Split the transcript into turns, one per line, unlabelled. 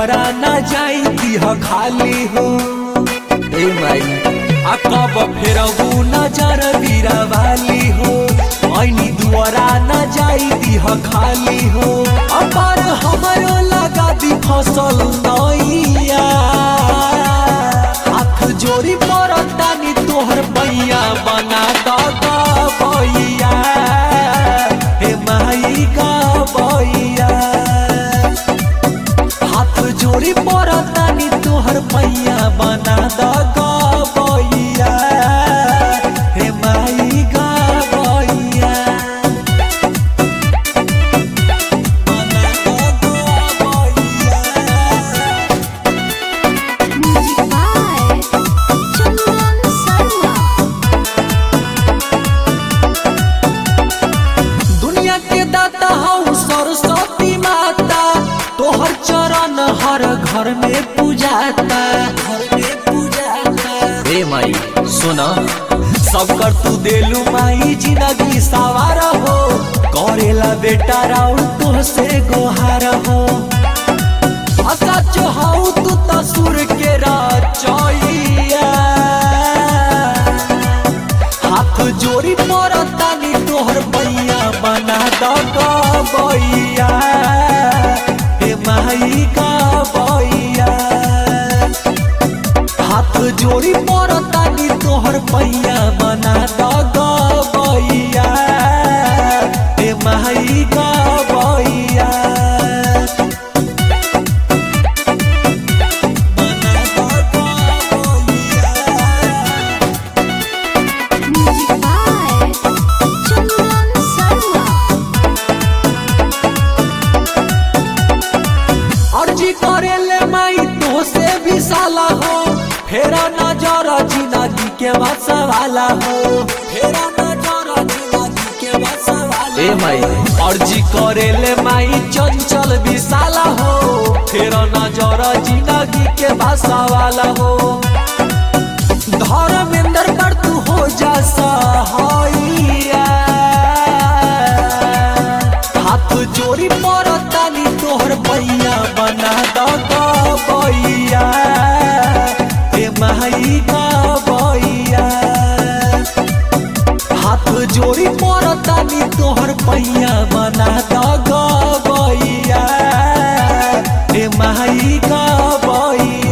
दुआरा न जाई दिह खाली हो ए माई आ कब फेरबू नजर बीरा वाली हो ऐनी दुआरा न जाई दिह खाली हो अपार हमरो लगा दी फसल नैया हाथ जोड़ी परतानी तोहर पैया बना द गैया हे माई गैया हाथ जोड़ी परतानी तोहर पैया बना द गैया हे माई गैया बना द गैया
Music by Chandan Sarma.
दुनिया के दाता हऊ सरस्वती माता तोहर चरण हर घर में पूजाता घर में पूजाता ए माई सुना सब कर तू देलू माई जिंदगी सवार हो करेला बेटा राउर तो से गोहार हो सच हऊ तू तसुर के राचैया हाथ जोड़ी परतानी तोहर पैया बना द गैया हे माई गैया हाथ जोड़ी परतानी तोहर पैया बना द गैया हे माई गैया बना द गैया
Music by Chandan Sarma.
अर्जी करे ले माई तो से भी साला हो फेरा नजर जिंदगी के बसवाला हो फेरा नजर जिंदगी के बसवाला ए माई अर्जी करे ले माई चंचल भी साला हो फेरा नजर जिंदगी के बसवाला हो धर्मेंद्र पर तू हो जा सहाइया हाथ जोड़ी परतानी तोहर पैया बना द गैया हे माई गैया हाथ जोड़ी परतानी तोहर पैया बना द गैया हे माई गैया